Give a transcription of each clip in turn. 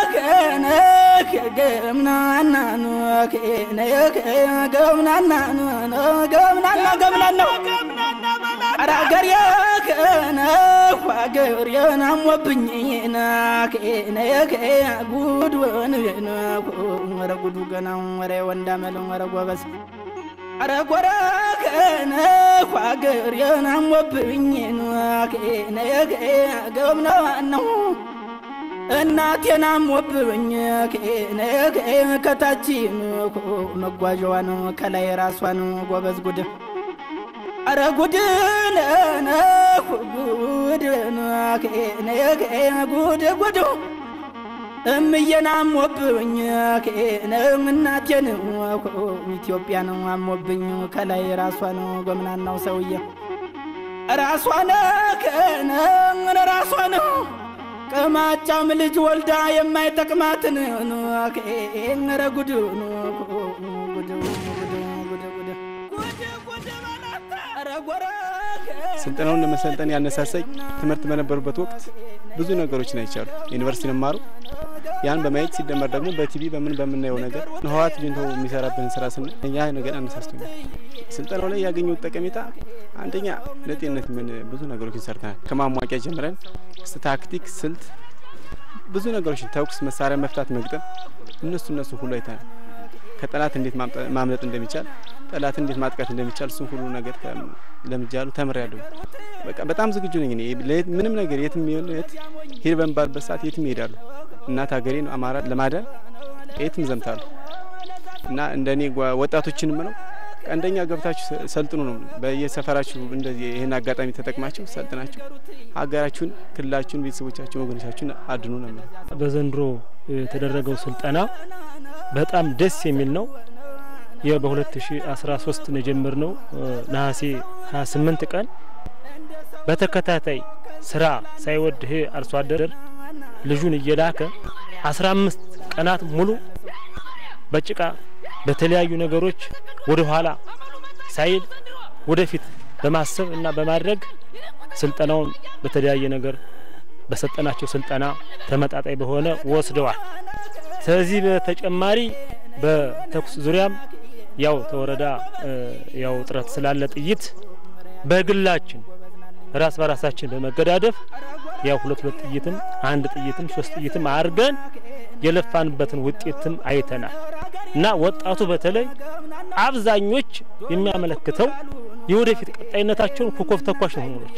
ገምናና ገምናና ገምናና ገምናና ኧረ አገሬ ከነ ሀገሬን አሞብኝና ጉድ ኧረ ጉዱ ገና ኧረ ወንዳመል ኧረ ጎበዝ ኧረ ጎረ ከነ ሀገሬን አሞብኝና ገምናናው እናቴን አሞብኝ ከታች መጓዣዋን ከላይ ራሷን ጎበዝ ጉድ አረ ጉድ ጉድ ጉድ ጉድ እምዬን አሞብኝ እናቴን ኢትዮጵያን አሞብኝ ከላይ ራሷን ጎምናናው ሰውዬ ራሷን ከነ ራሷን ቅማጫም ልጅ ወልዳ የማይጠቅማትን ኧረ ጉድ ስልጠናውን ለመሰልጠን ያነሳሳኝ ትምህርት በነበሩበት ወቅት ብዙ ነገሮችን አይቻሉ። ዩኒቨርሲቲ ንማሩ ያን በማየት ሲደመር ደግሞ በቲቪ በምን በምናየው ነገር ህወሓት ጁንቶ የሚሰራብንን ስራ ስና ያ ነገር አነሳስቶኛል። ስልጠናው ላይ ያገኘሁት ጠቀሜታ አንደኛ ለጤንነት ምን ብዙ ነገሮችን ሰርተናል። ከማሟቂያ ጀምረን ታክቲክ፣ ስልት፣ ብዙ ነገሮችን ተኩስ፣ መሳሪያ መፍታት፣ መግጠም እነሱ እነሱ ሁሉ አይተናል። ከጠላት እንዴት ማምለጥ እንደሚቻል ጠላት እንዴት ማጥቃት እንደሚቻል እሱን ሁሉ ነገር ለምጃሉ ተምሬያለሁ። በቃ በጣም ዝግጁ ነኝ እኔ ምንም ነገር የትም ይሁን የት ሂድ በሚባልበት ሰዓት የትም ይሄዳሉ። እናት ሀገሬን አማራ ለማዳን የትም ዘምታሉ እና እንደ እኔ ወጣቶችንም ነው አንደኛ ገብታችሁ ሰልጥኑ ነው። በየሰፈራችሁ እንደዚህ ይህን አጋጣሚ ተጠቅማችሁ ሰልጥናችሁ ሀገራችሁን፣ ክልላችሁን፣ ቤተሰቦቻችሁን፣ ወገኖቻችሁን አድኑ ነው። በዘንድሮ የተደረገው ስልጠና በጣም ደስ የሚል ነው። በ2013 ነው የጀመርነው ነሐሴ 28 ቀን በተከታታይ ስራ ሳይወድ ይሄ አርሶ አደር ልጁን እየላከ 15 ቀናት ሙሉ በጭቃ በተለያዩ ነገሮች ወደ ኋላ ሳይል ወደፊት በማሰብ እና በማድረግ ስልጠናውን በተለያየ ነገር በሰጠናቸው ስልጠና ተመጣጣኝ በሆነ ወስደዋል። ከዚህ በተጨማሪ በተኩስ ዙሪያም ያው ተወረዳ ያው ጥረት ስላለ ጥይት በግላችን ራስ በራሳችን በመገዳደፍ ያው ሁለት ሁለት ጥይትም አንድ ጥይትም ሶስት ጥይትም አድርገን የለፋንበትን ውጤትም አይተናል እና ወጣቱ በተለይ አብዛኞች የሚያመለክተው የወደፊት ቀጣይነታቸውን ኮከብ ተኳሽ መሆኖች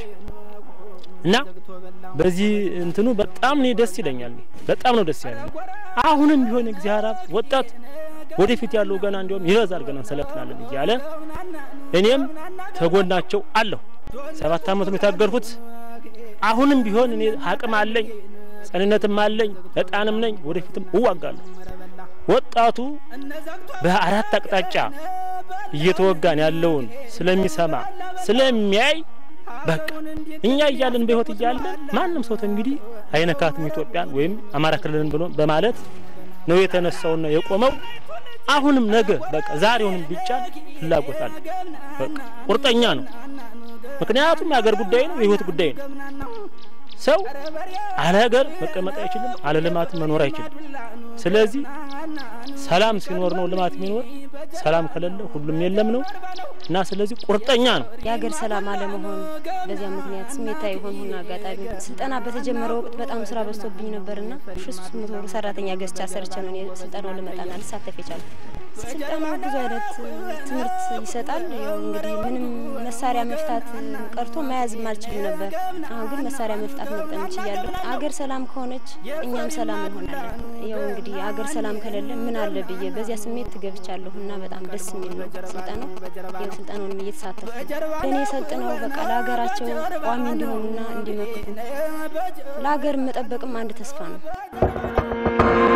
እና በዚህ እንትኑ በጣም እኔ ደስ ይለኛል። በጣም ነው ደስ ያለኝ። አሁንም ቢሆን እግዚአብሔር ወጣት ወደፊት ያለው ገና እንዲሁም ይበዛል ገና እንሰለጥናለን እያለ እኔም ተጎናቸው አለሁ። ሰባት አመት ነው የታገልኩት። አሁንም ቢሆን እኔ አቅም አለኝ፣ ጸንነትም አለኝ፣ እጣንም ነኝ። ወደፊትም እዋጋለሁ። ወጣቱ በአራት አቅጣጫ እየተወጋን ያለውን ስለሚሰማ ስለሚያይ በቃ እኛ እያለን በህይወት እያለን ማንም ሰው እንግዲህ አይነካትም ኢትዮጵያን ወይም አማራ ክልልን ብሎ በማለት ነው የተነሳውና የቆመው። አሁንም ነገ በቃ ዛሬውንም ቢጫን ፍላጎት አለ። በቃ ቁርጠኛ ነው። ምክንያቱም የሀገር ጉዳይ ነው፣ የህይወት ጉዳይ ነው። ሰው አለ ሀገር መቀመጥ አይችልም፣ አለ ልማት መኖር አይችልም። ስለዚህ ሰላም ሲኖር ነው ልማት የሚኖር። ሰላም ከሌለ ሁሉም የለም ነው እና ስለዚህ ቁርጠኛ ነው። የሀገር ሰላም አለመሆን በዚያ ምክንያት ስሜታዊ የሆንሁና አጋጣሚ ስልጠና በተጀመረ ወቅት በጣም ስራ በዝቶብኝ ነበርና ሺ ሶስት መቶ ብር ሰራተኛ ገዝቻ ሰርቼ ነው ስልጠናው ልመጣና ልሳተፍ የቻልኩ። ስልጠናው ብዙ አይነት ትምህርት ይሰጣል። ያው እንግዲህ ምንም መሳሪያ መፍታት ቀርቶ መያዝም አልችልም ነበር። አሁን ግን መሳሪያ መፍታት መቅጠም ችያለሁ። አገር ሰላም ከሆነች እኛም ሰላም እንሆናለን። ያው እንግዲህ አገር ሰላም ከሌለ ምን አለ ብዬ በዚያ ስሜት ገብቻለሁ እና በጣም ደስ የሚል ነው ስልጠናው። ያው ስልጠናውንም እየተሳተፉ በእኔ ሰልጥነው በቃ ለሀገራቸው ቋሚ እንዲሆኑና እንዲመክቱ ለሀገር መጠበቅም አንድ ተስፋ ነው።